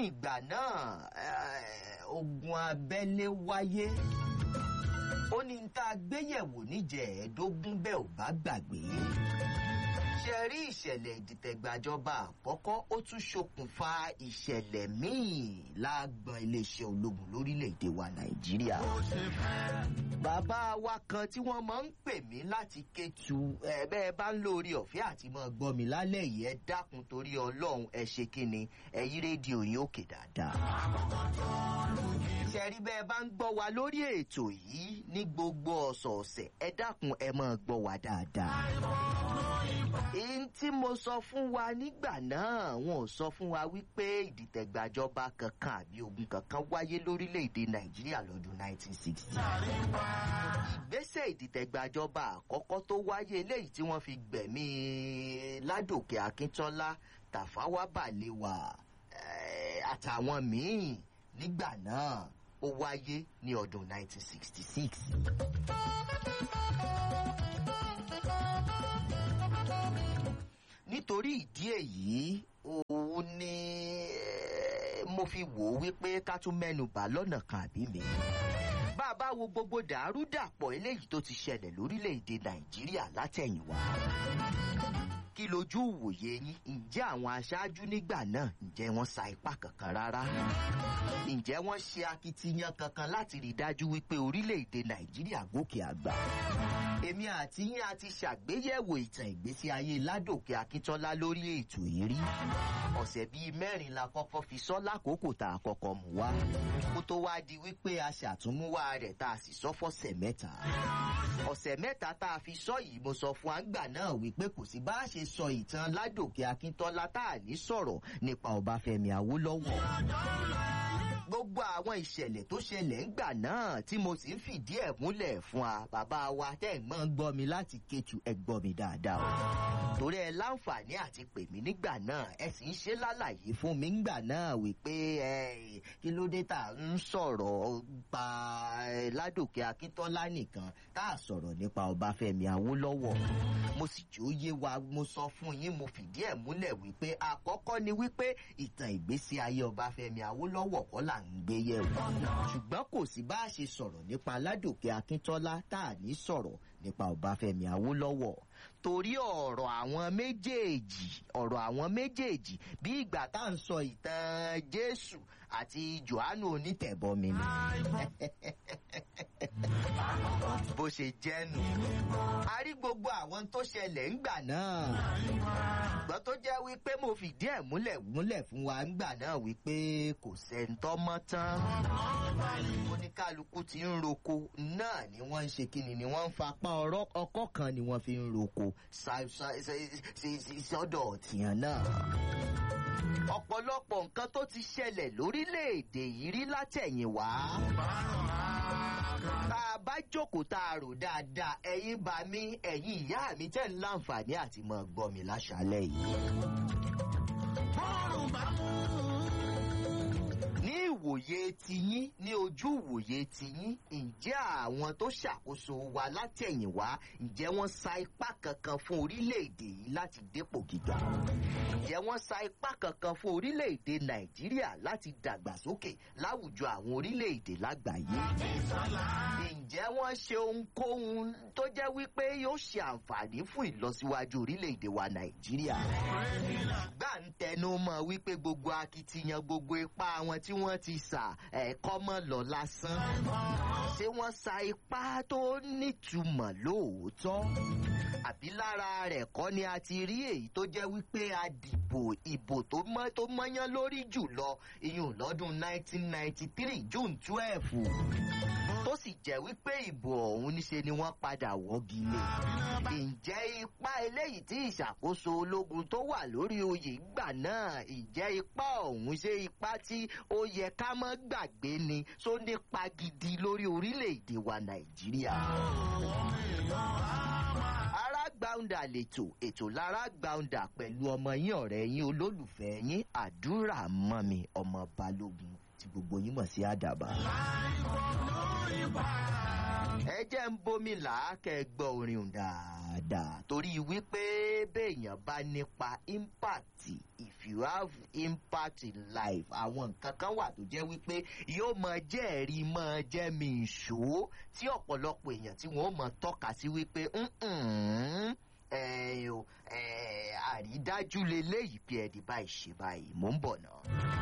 ìgbà náà ogun abẹ́lé wáyé ó ní tá a gbéyẹ̀wò níjẹ̀ẹ́dógún bẹ́ẹ̀ ò bá gbàgbé ṣe rí ìṣẹ̀lẹ̀ ìdìtẹ̀gbàjọba àkọ́kọ́ ó tún ṣokùnfà ìṣẹ̀lẹ̀ míì lágbọn iléeṣẹ́ ológun lórílẹ̀‐èdè wa nàìjíríà. bàbá wa kan tí wọ́n máa ń pè mí láti kétu ẹ bẹ́ẹ̀ bá ń lórí ọ̀fẹ́ àti máa gbọ́ mi lálẹ́ yìí ẹ dákun torí ọlọ́run ẹ ṣe kí ni ẹ yí rédíò yín òkè dáadáa. ṣe rí bẹ́ẹ̀ bá ń gbọ́ wa lórí ètò yìí ní gbogbo ọ̀sọ̀ọ̀sẹ̀ ẹ dákun ẹ máa gbọ́ wa dáadáa èyí tí mo sọ fún wa nígbà náà wọn ò sọ fún wa wípé ìdìtẹ̀gbàjọba kankan àbí ogun kankan wáyé lórílẹ̀‐èdè nàìjíríà lọ́dún 1960. ìgbésẹ̀ ìdìtẹ̀gbàjọba àkọ́kọ́ tó wáyé eléyìí tí wọ́n fi gbẹ̀mí ládòkè akíntọ́lá tàfáwá bàlẹ́wà àtàwọn míì nígbà náà ó wáyé ní ọdún 1966. nítorí ìdí èyí òun ni mo fi wò ó wípé ká tún mẹ́nu bà lọ́nà kan àbí mi. bá a bá wo gbogbo dàrúdàpọ̀ eléyìí tó ti ṣẹlẹ̀ lórílẹ̀‐èdè nàìjíríà látẹ̀yìnwá kí lójú ìwòye yín ǹjẹ́ àwọn aṣáájú nígbà náà ǹjẹ́ wọ́n sa ipá kankan rárá ǹjẹ́ wọ́n ṣe akitiyan kankan láti rí i dájú wípé orílẹ̀‐èdè nàìjíríà gòkè àgbà èmi àti yín a ti ṣàgbéyẹ̀wò ìtàn ìgbésí ayé ládòkè akíntọ́lá lórí ètò yìí rí ọ̀sẹ̀ bíi mẹ́rin la kọ́kọ́ fi sọ́ lákòókò tá a kọ́kọ́ mú wá kó tó wá di wípé a ṣàtúnmúwá rẹ̀ tá a sì sọ fọ́sẹ̀ mẹ́ta ọ̀sẹ̀ mẹ́ta tá a fi sọ yìí mo sọ fún àgbà náà wípé kò sí bá a ṣe sọ ìtàn ládòkè akíntọ́lá tá a ní sọ̀rọ̀ nípa ọbáfẹ́mi awólọ́wọ̀ gbogbo àwọn ìṣẹ̀lẹ̀ tó ṣẹlẹ̀ ńgbà náà tí mo sì ń fìdí ẹ̀ múlẹ̀ fún wa bàbá wa tẹ́ ẹ̀ mọ́ ń gbọ́ mi láti kétu ẹ̀ gbọ́ mi dáadáa o torí ẹ láǹfààní àti pè mí nígbà náà ẹ sì ń ṣe lálàyé fún mi ńgbà náà wípé ẹ kí ló dé tá à ń sọ̀rọ̀ pa ládòkè akíntọ́lá nìkan tá a sọ̀rọ̀ nípa ọbáfẹ́mi awólọ́wọ̀ mo sì jó yé wa mo sọ fún yín mo fìdí ẹ̀ múlẹ̀ wípé àkọ́kọ́ ni wípé ìtàn ìgbésí ayé ọbáfẹ́mi awólọ́wọ̀ kọ́ là ń gbé yẹ̀wò ṣùgbọ́n kò sí bá a ṣe sọ̀rọ̀ nípa ládòkè akíntọ́lá tá a ní sọ̀rọ̀ nípa ọbáfẹ́mi awólọ́wọ̀ torí ọ̀rọ̀ àwọn méjèèjì ọ̀rọ̀ àwọn méjèèjì bí ìgbà tá à ń sọ ìtàn jésù àti johannu onítẹ̀bọmi ni bó ṣe jẹ́ nù. a rí gbogbo àwọn tó ṣẹlẹ̀ ńgbà náà. ṣùgbọ́n tó jẹ́ wípé mo fìdí ẹ̀ múlẹ̀ múlẹ̀ fún wa ńgbà náà wípé kò sẹ́ńtọ́ mọ́ tán. oníkálukú ti ń roko náà ni wọ́n ń ṣe kíni ni wọ́n ń fapá ọkọ́ kan ni wọ́n fi ń roko sọ́dọ̀ tìyàn náà ọ̀pọ̀lọpọ̀ nǹkan tó ti ṣẹlẹ̀ lórílẹ̀‐èdè yìí rí látẹ̀yìnwá. tá a bá jókòó tá a rò dáadáa ẹ̀yin bá mi ẹ̀yin ìyá mi tẹ̀ ń láǹfààní àti mọ̀ gbọ́ mi láṣálẹ̀ yìí. bọ́ọ̀rù bá mú ní ìwòye tiyín ní ojú ìwòye tiyín ǹjẹ́ àwọn tó ṣàkóso wa látẹ̀yìnwá ǹjẹ́ wọ́n sa ipá kankan fún orílẹ̀-èdè yìí láti dépò gíga ǹjẹ́ wọ́n sa ipá kankan fún orílẹ̀-èdè nàìjíríà láti dàgbàsókè láwùjọ àwọn orílẹ̀-èdè lágbàáyé ǹjẹ́ wọ́n ṣe ohunkóhun tó jẹ́ wípé yóò ṣe àǹfààní fún ìlọsíwájú orílẹ̀-èdè wa nàìjíríà gbà ń tẹnu mọ́ wípé gbogbo akitiyan gbogbo ipá wọn tí wọ́n ti sà ẹ̀kọ́ mọ́ lọ lásán. ṣé wọ́n sa ipá tó nítumọ̀ lóòótọ́? àbí lára rẹ̀ kọ́ ni a ti rí èyí tó jẹ́ wípé a dìbò ìbò tó mọ́yán lórí jùlọ iyùn lọ́dún 1993 june twelve tó sì jẹ́ wípé ìbò ọ̀hún níṣe ni wọ́n padà wọ́gi lé. ǹjẹ́ ipá eléyìí tí ìṣàkóso ológun tó wà lórí oyè gbà náà ǹjẹ́ ipá ọ̀hún ṣe ipá tí ó yẹ ká mọ́ gbàgbé ni tó nípa gidi lórí orílẹ̀-èdè wa nàìjíríà. arágbáúndà lètò ètò lárágbáúndà pẹ̀lú ọmọ yín ọ̀rẹ́ yín olólùfẹ́ yín àdúrà mọ́mi ọmọ balógun tí gbogbo yín mọ̀ sí àdàbà. ẹ jẹ́ ń bomi làákẹ́ gbọ́ orin òun dáadáa torí wípé béèyàn bá nípa impact if you have impact in life àwọn nǹkan kan wà tó jẹ́ wípé yóò mọ jẹ́ẹ̀rí mọ jẹ́ mi ìṣó tí ọ̀pọ̀lọpọ̀ èèyàn tí wọ́n mọ tọ́ka sí wípé "Mm-mm, ẹ o, ẹ, àrídájú leléyìí pé ẹ̀dí báyìí ṣe báyìí mò ń bọ̀ náà.